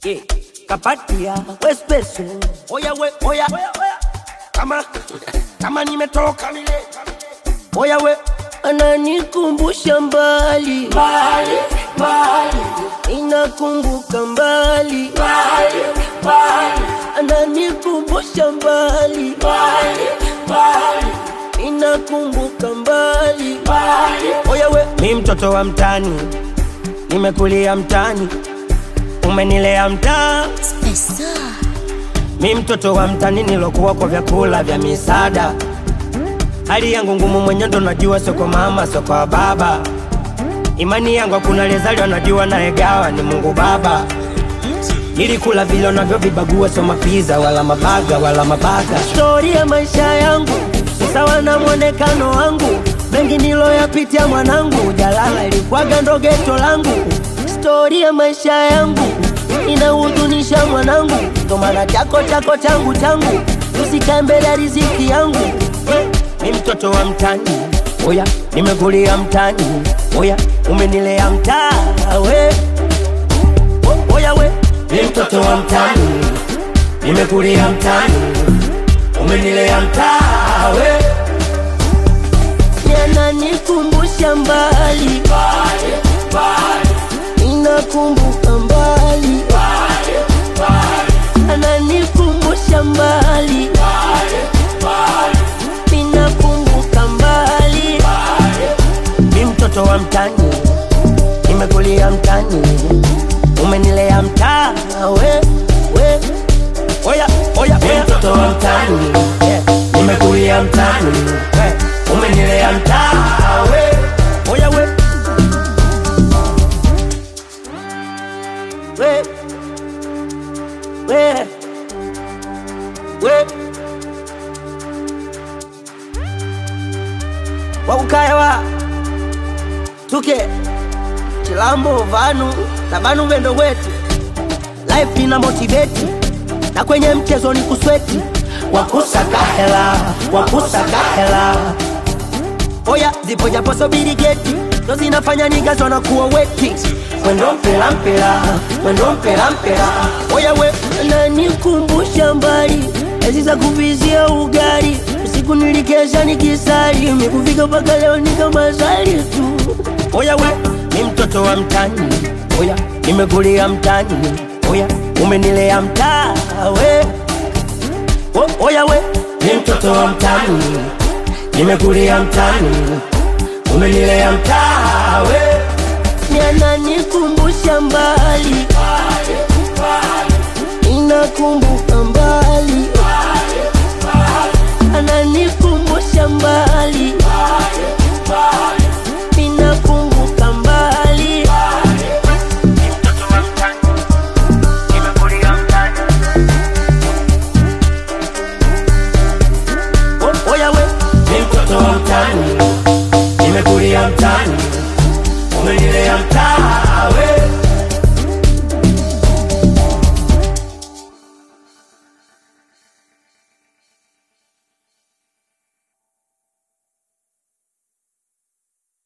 yeah. kapatia wespeso oya we oya kama kama nimetoka mile oya we ananikumbusha mbali mbali mbali inakumbuka mbali mbali mbali ananikumbusha mbali mbali mbali inakumbuka mbali mbali oya we mi mtoto wa mtani nimekulia mtani umenilea mtaa mi mtoto wa mtani nilokuwa kwa vyakula vya misaada hali yangu ngumu mwenye ndo najua soko mama soko wa baba imani yangu hakuna lezaliwa najua naegawa ni mungu baba nilikula vile navyovibagua so mapiza wala mabaga wala mabaga stori ya maisha yangu ni sawa na mwonekano wangu mengi niloyapitia mwanangu jalala ilikwaga ndo geto langu stori ya maisha yangu inahuzunisha mwanangu ndo maana chako chako changu changu usikae mbele ya riziki yangu mi mtoto wa mtani oya nimekulia mtani oya umenilea mtaa we O- oya we mi mtoto wa mtani nimekulia mtani umenilea mtaa we yananikumbusha mbali inakumbuka mbali ananikumbusha mbali inakumbuka mbali mi mtoto wa mtani nimekulia mtani umenilea mtaa we we oya oya mi mtoto wa mtani yeah. nimekulia mtani we umenilea mtaa we oya we we we we wakukaewa tuke chilambo vanu na vanu vendo wetu life ina motiveti na kwenye mchezo ni kusweti wakusaka hela wakusaka hela oya zipo japo sobiri geti ndo zinafanya nigazwa na kuwa weti mwendo mpela mpela mwendo mpela mpela oya we nanikumbusha mbali ezi za kuvizia ugali usiku nilikesha nikisali mikufika mpaka leo nikamazali tu oya we ni mtoto wa mtani oya nimekulia mtani oya umenilea mtaa we o, oya we ni mtoto wa mtani nimekulia mtani umenilea mtaa we yananikumbusha mbali inakumbuka mbali